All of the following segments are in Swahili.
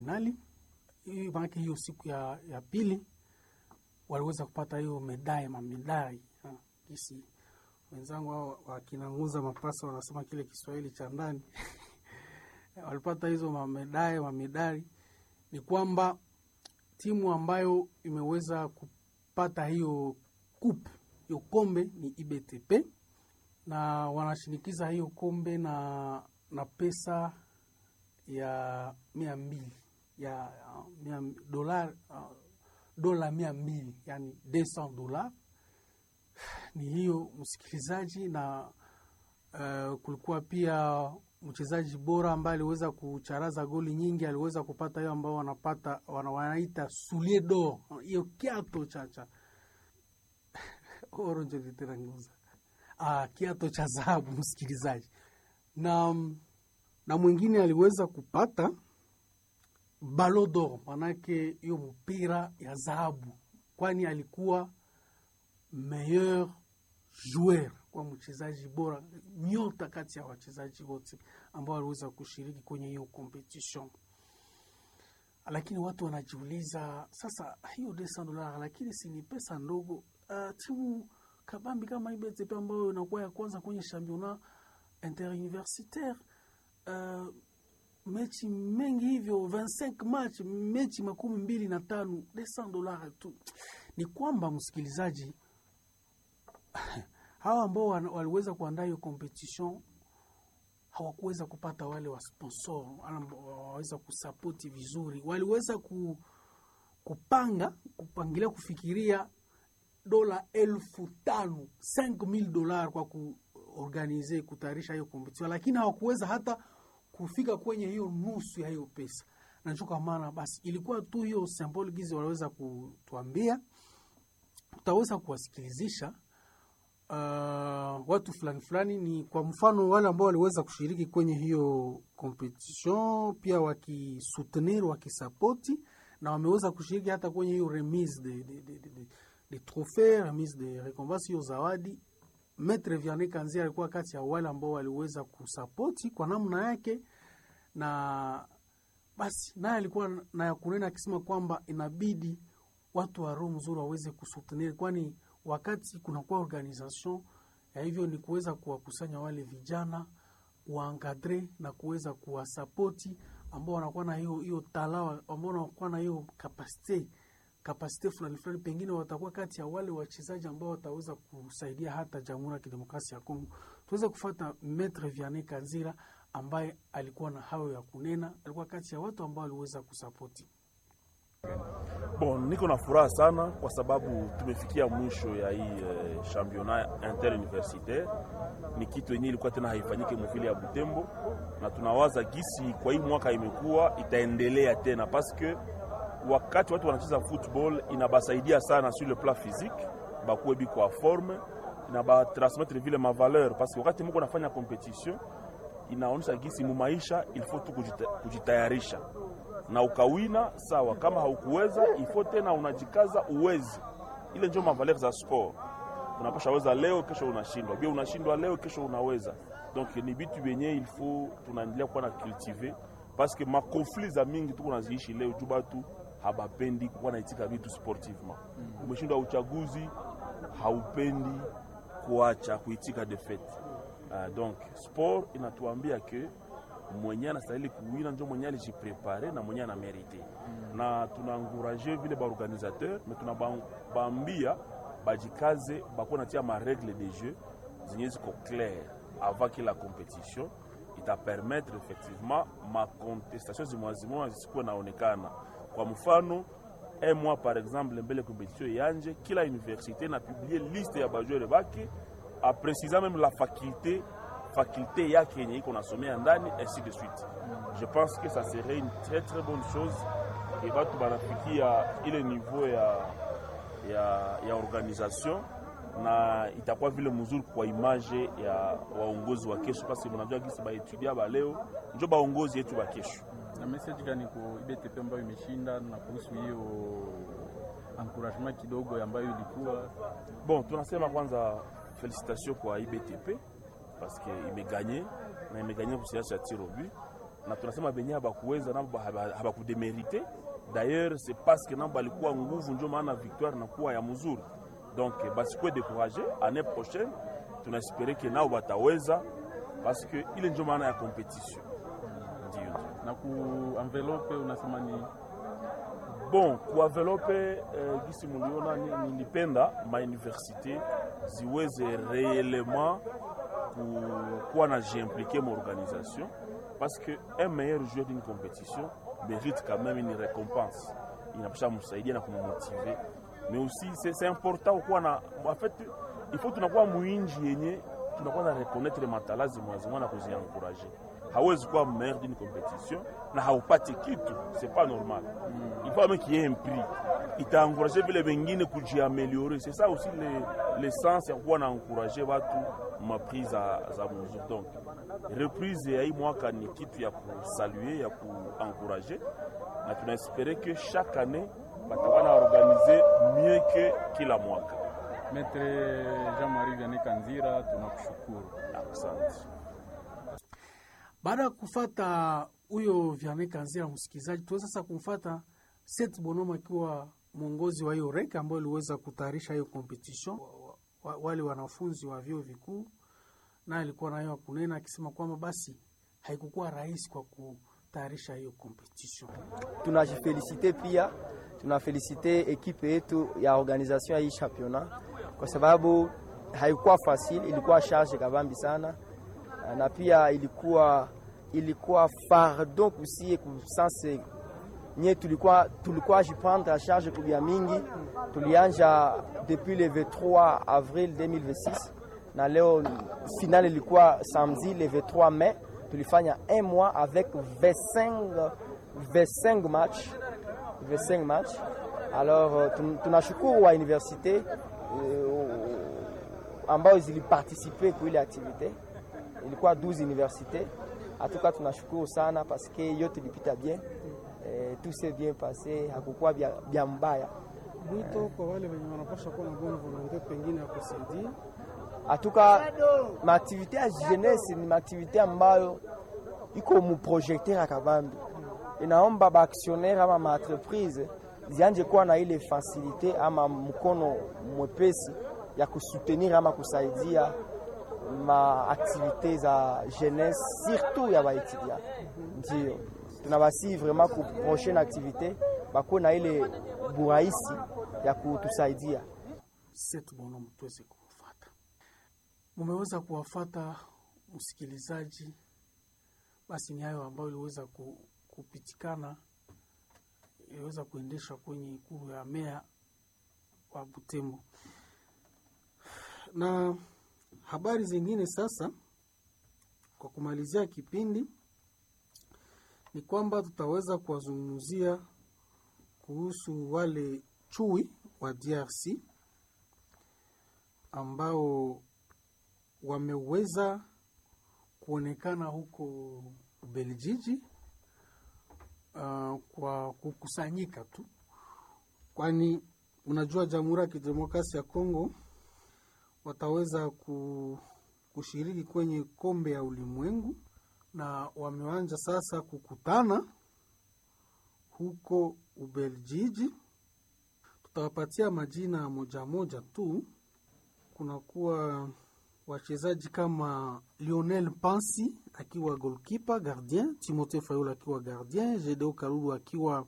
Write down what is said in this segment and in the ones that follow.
nali hiyo maanake hiyo siku ya, ya pili waliweza kupata hiyo medai mamedai kisi wenzangu hao wakinanguza mapasa wanasema kile Kiswahili cha ndani walipata hizo mamedai mamedali. Ni kwamba timu ambayo imeweza kupata hiyo kup hiyo kombe ni IBTP na wanashinikiza hiyo kombe na na pesa ya mia mbili ya mia, dola, uh, dola mia mbili yani 200 dola ni hiyo msikilizaji, na uh, kulikuwa pia mchezaji bora ambaye aliweza kucharaza goli nyingi, aliweza kupata hiyo ambao wanapata wanaita soulier d'or, hiyo kiato chacha oronjo literanguza ah, kiato cha dhahabu msikilizaji, na na mwingine aliweza kupata ballon d'or, manake hiyo mpira ya dhahabu, kwani alikuwa meilleur joueur kwa mchezaji bora nyota kati ya wachezaji wote ambao waliweza kushiriki kwenye hiyo competition. Lakini watu wanajiuliza sasa, hiyo desa dola, lakini si ni pesa ndogo? Uh, timu kabambi kama IBTP ambayo inakuwa ya kwanza kwenye championnat interuniversitaire uh, mechi mengi hivyo 25 match mechi makumi mbili na tano desa dola tu. Ni kwamba msikilizaji hawa ambao waliweza kuandaa hiyo competition hawakuweza kupata wale wa sponsor waweza kusapoti vizuri, waliweza ku, kupanga kupangilia kufikiria dola elfu tano 5000 dola kwa kuorganize kutayarisha hiyo competition, lakini hawakuweza hata kufika kwenye hiyo nusu ya hiyo pesa, na ndio kwa maana basi ilikuwa tu hiyo symbolic hizi waliweza kutuambia, tutaweza kuwasikilizisha Uh, watu fulani fulani ni kwa mfano wale ambao waliweza kushiriki kwenye hiyo competition, pia wakisoutenir wakisapoti, na wameweza kushiriki hata kwenye hiyo remise de, de, de, de, de trophée remise de recompense, hiyo zawadi. Maitre Vianney Kanzia alikuwa kati ya wale ambao waliweza kusapoti kwa namna yake, na basi naye alikuwa na ya kunena akisema kwamba inabidi watu wa roho mzuri waweze kusoutenir kwani wakati kunakuwa organisation ya hivyo ni kuweza kuwakusanya wale vijana waangadre na kuweza kuwasapoti ambao wanakuwa na hiyo hiyo talawa ambao wanakuwa na hiyo kapasite kapasite fulani fulani, pengine watakuwa kati ya wale wachezaji ambao wataweza kusaidia hata Jamhuri ya Kidemokrasia ya Kongo. Tuweze kufuata Maitre Vianney Kanzira ambaye alikuwa na hayo ya kunena, alikuwa kati ya watu ambao waliweza kusapoti Bon, niko na furaha sana kwa sababu tumefikia mwisho ya hii eh, championnat interuniversitaire. Ni kitu yenyewe ilikuwa tena haifanyike mvile ya Butembo, na tunawaza gisi kwa hii mwaka imekuwa itaendelea tena, paske wakati watu wanacheza football inabasaidia sana sur le plan physique, bakuwe biko a forme, inabatransmettre vile ma valeur, paske wakati mko nafanya competition inaonyesha gisi mu maisha il faut tu kujita, kujitayarisha na ukawina sawa, kama haukuweza ifo tena unajikaza uwezi. Ile ndio mavaler za sport, unapasha weza leo, kesho unashindwa, bia unashindwa leo, kesho unaweza. Donc ni bitu vyenye il faut tunaendelea kuwa na cultiver parce que ma conflit za mingi tuko naziishi leo juu batu habapendi kuwa naitika vitu sportivement. Mm. Umeshindwa uchaguzi, haupendi kuacha kuitika defete. Uh, donc sport inatuambia ke mwenye anastahili kuwina njo mwenye alijiprepare na mwenye anamerite mm. na tunaanguraje vile baorganisateur me tunabambia bajikaze bakuwa natia maregle de jeu zenye ziko clair avant que la competition itapermettre effectivement macontestation zimwazimwa zisikuwe naonekana. Kwa mfano un mois par exemple mbele competition yanje, kila université na publie liste ya bajoueur bake a précisant même la faculté faculté yake yenye iko nasomea ndani ainsi de suite. Je pense que ça serait une très très bonne chose et batu banafikia ile niveau ya, ya, ya organisation na itakuwa vile mzuri kwa image ya waongozi wa kesho, parce que mnajua gisi baetudia ba leo njo baongozi yetu ba kesho. Na message gani kwa IBTP ambayo imeshinda na kuhusu hiyo encouragement kidogo ambayo ilikuwa bon? Tunasema kwanza felicitation kwa IBTP parce que imeganye na imeganye kusiasa ya tiro but na tunasema benye habakuweza nabo haba- habakudemerite d'ailleurs c'est parce que nabo balikuwa nguvu ndio maana victoire nakuwa ya mzuri donc basikuwe découragé année prochaine tunaespere ke nao bataweza parce que ile ndio maana ya competition ndio ndio na ku envelope unasema ni bon kuavelope eh, gisi muliona ni- nilipenda mauniversité ziweze réellement ku- kuwa na jiimplike mu organisation parce que un meilleur joueur d'une compétition mérite quand même une récompense inapasha msaidia na kummotive mais aussi c'est c'est important kuwa na en fait il faut tunakuwa muinji yenye tunakuwa na reconnaître matalazi mwazimwa na kuziencourager hawezi kuwa meilleur d'une compétition na haupati kitu c'est pas normal il faut même qu'il y ait un prix itaencourager vile vengine kujiameliore c'est ça aussi le- l'essence ya kuwa naencourager watu mapris za, za muzuri donc reprise ya hii mwaka ni kitu ya kusalue ya kuencourager na tunaespere que chaque année batakuwa na organize mieux que kila mwaka Maître Jean-Marie Vianney Kanzira, tunakushukuru. asante Baada ya kufata huyo Vianney Kanzira, msikilizaji, tuweza sasa kumfata Seth Bonoma akiwa mwongozi wa hiyo reka ambayo iliweza kutayarisha hiyo competition, wa- wa- wale wanafunzi wa vyuo vikuu, naye alikuwa nayo kunena akisema kwamba basi haikukuwa rahisi kwa kutayarisha hiyo competition. tunajifelisite pia tunafelisite ekipe yetu ya organisation ya hii championnat kwa sababu haikuwa facile, ilikuwa charge kabambi sana, na pia ilikuwa ilikuwa fardo kusie kusanse nye tulikuwa tulikuwa jiprendre a charge kubia mingi. Tulianja depuis le 23 avril 2026 na leo finale ilikuwa samedi le 23 mai. Tulifanya un mois avec 25 25 match 25 match. Alors euh, tun- tunashukuru wa universite euh, ambao ziliparticipe kwa ile activite, ilikuwa 12 universite. Hatuka tunashukuru sana paske yote ilipita bien eh, tout s'est bien passé, hakukuwa bya bya mbaya. Mwito kwa wale wenye wanapasha kuwa na bonne volonte pengine ya kusaidia Hatuka maaktivite ya jeunesse ni maaktivite ambayo iko mu projecteur ya kabambi, inaomba baaktionnaire ama maentreprise zianje kuwa na ile fasilite ama mkono mwepesi ya kusoutenir ama kusaidia maaktivite za jeunesse surtout ya baetudia. Ndio tunabasi vraiment ku prochaine activite bakuwe na ile burahisi ya kutusaidia. Seth Bonoma tuweze kumfata. Mumeweza kuwafata msikilizaji, basi ni hayo ambayo iliweza ku, kupitikana iliweza kuendeshwa kwenye ikulu ya meya wa Butembo. Na habari zingine sasa, kwa kumalizia kipindi, ni kwamba tutaweza kuwazungumzia kuhusu wale chui wa DRC ambao wameweza kuonekana huko Ubelgiji uh, kwa kukusanyika tu, kwani unajua Jamhuri ya Kidemokrasia ya Kongo wataweza ku, kushiriki kwenye kombe ya ulimwengu na wameanza sasa kukutana huko Ubelgiji. Tutawapatia majina moja moja tu. Kunakuwa wachezaji kama Lionel Pansi akiwa goalkeeper gardien, Timothée Fayulu akiwa gardien, Gedeo Kalulu akiwa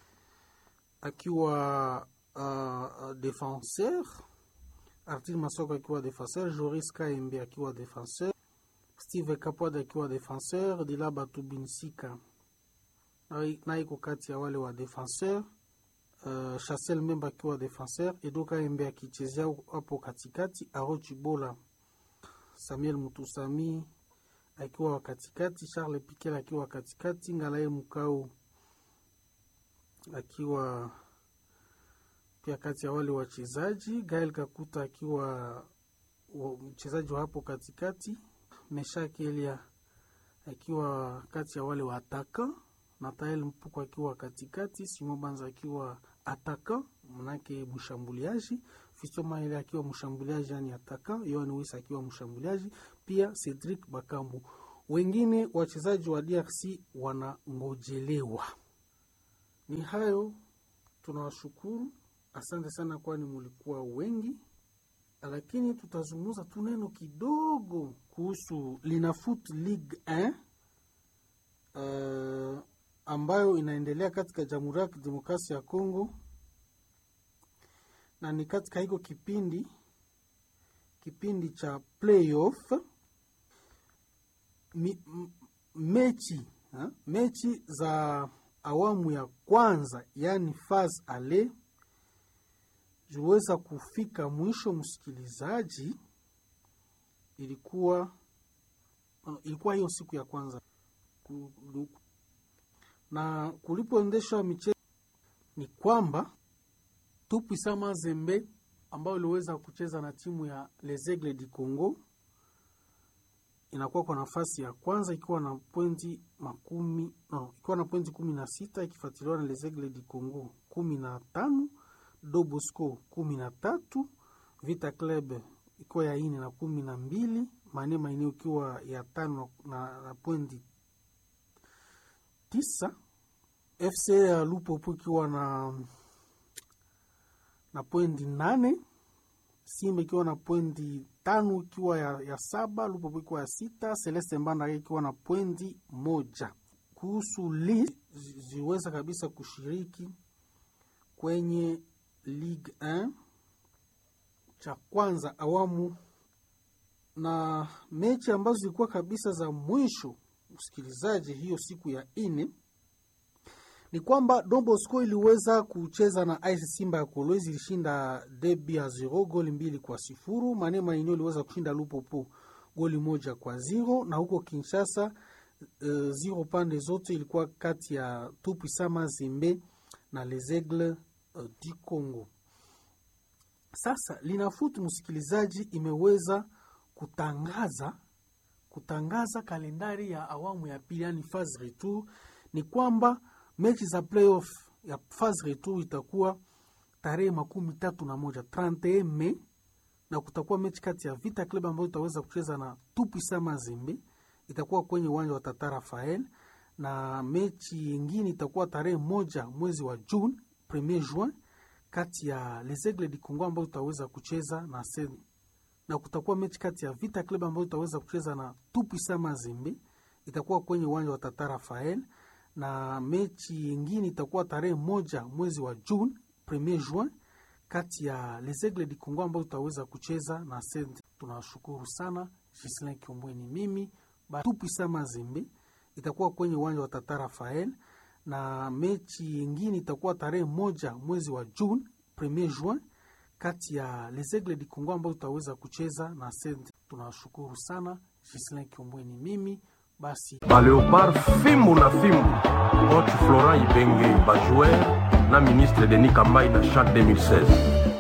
akiwa uh, defenseur, Artir Masoko akiwa defenseur, Joris Kaembe akiwa defenseur, Steve Kapwad akiwa defenseur, Dilaba Tubinsika naye iko kati ya wale wa defenseur uh, Chassel Memba akiwa defenseur, Edoka Embe akichezea hapo katikati, Aro Chibola, Samuel Mutusami akiwa wa katikati, Charles Piquel akiwa katikati, Ngalaye Mukau akiwa pia kati ya wale wachezaji, Gael Kakuta akiwa mchezaji wa hapo katikati, Meshak Elia akiwa kati ya wale wa ataka Natael Mpuko akiwa katikati, Simo Banza akiwa ataka manake mshambuliaji, Fisto Maele akiwa mshambuliaji yani ataka, Yohan Wisa akiwa mshambuliaji, pia Cedric Bakambu wengine wachezaji wa DRC wanangojelewa. Ni hayo, tunawashukuru, asante sana, kwani mulikuwa wengi, lakini tutazungumza tu neno kidogo kuhusu Linafoot League 1 uh, ambayo inaendelea katika Jamhuri ya Kidemokrasia ya Kongo, na ni katika hiko kipindi kipindi cha playoff mi, m, mechi ha? mechi za awamu ya kwanza yaani faz ale ziweza kufika mwisho. Msikilizaji, ilikuwa ilikuwa hiyo siku ya kwanza na kulipoendeshwa michezo ni kwamba Tupwisa Mazembe ambayo iliweza kucheza na timu ya Les Aigles du Congo inakuwa kwa nafasi ya kwanza ikiwa na pointi makumi no, ikiwa na pointi kumi na sita ikifuatiliwa na Les Aigles du Congo kumi na tano Dobosco kumi na tatu Vita Club ikiwa ya ine na kumi na mbili Mane Maeneo ikiwa ya tano na, na pointi tisa FC ya Lupopo ikiwa na na pointi nane Simba ikiwa na pointi tano ikiwa ya, ya saba Lupopo ikiwa ya sita Celeste Mbanda ikiwa na pointi moja. Kuhusu li ziweza kabisa kushiriki kwenye Ligue 1 cha kwanza awamu, na mechi ambazo zilikuwa kabisa za mwisho, msikilizaji, hiyo siku ya ine ni kwamba Don Bosco iliweza kucheza na AS Simba ya Kolwezi, ilishinda debi ya zero goli mbili kwa sifuru. Mane Mainio iliweza kushinda Lupopo goli moja kwa zero, na huko Kinshasa uh, zero pande zote ilikuwa kati ya Tupwisa Mazembe na Les Aigles uh, du Congo. Sasa Linafoot msikilizaji, imeweza kutangaza kutangaza kalendari ya awamu ya pili, yani phase retour. Ni kwamba mechi za playoff ya phase retour itakuwa tarehe makumi tatu na moja 31 Mei, na kutakuwa mechi kati ya Vita Club ambayo itaweza kucheza na Tupwisa Mazembe, itakuwa kwenye uwanja wa Tata Rafael, na mechi yingine itakuwa tarehe moja mwezi wa June, premier juin kati ya Les Aigles du Congo ambayo itaweza kucheza na Sen, na kutakuwa mechi kati ya Vita Club ambayo itaweza kucheza na Tupwisa Mazembe, itakuwa kwenye uwanja wa Tata Rafael, na mechi yingine itakuwa tarehe moja mwezi wa June, premier juin kati ya Les Aigles du Congo ambayo itaweza kucheza na Sen. Tunawashukuru sana. Gislin Kiombweni mimi Tupwisa Mazembe itakuwa kwenye uwanja wa Tata Rafael na mechi yingine itakuwa tarehe moja mwezi wa June premier juin kati ya Les Aigles du Congo ambayo tutaweza kucheza na Sente. Tunawashukuru sana. Gislin Kiombweni mimi basi baleopard fimbu na fimbu coach Florent Ibenge bajoueur na ministre Denis Kambai na chan 2016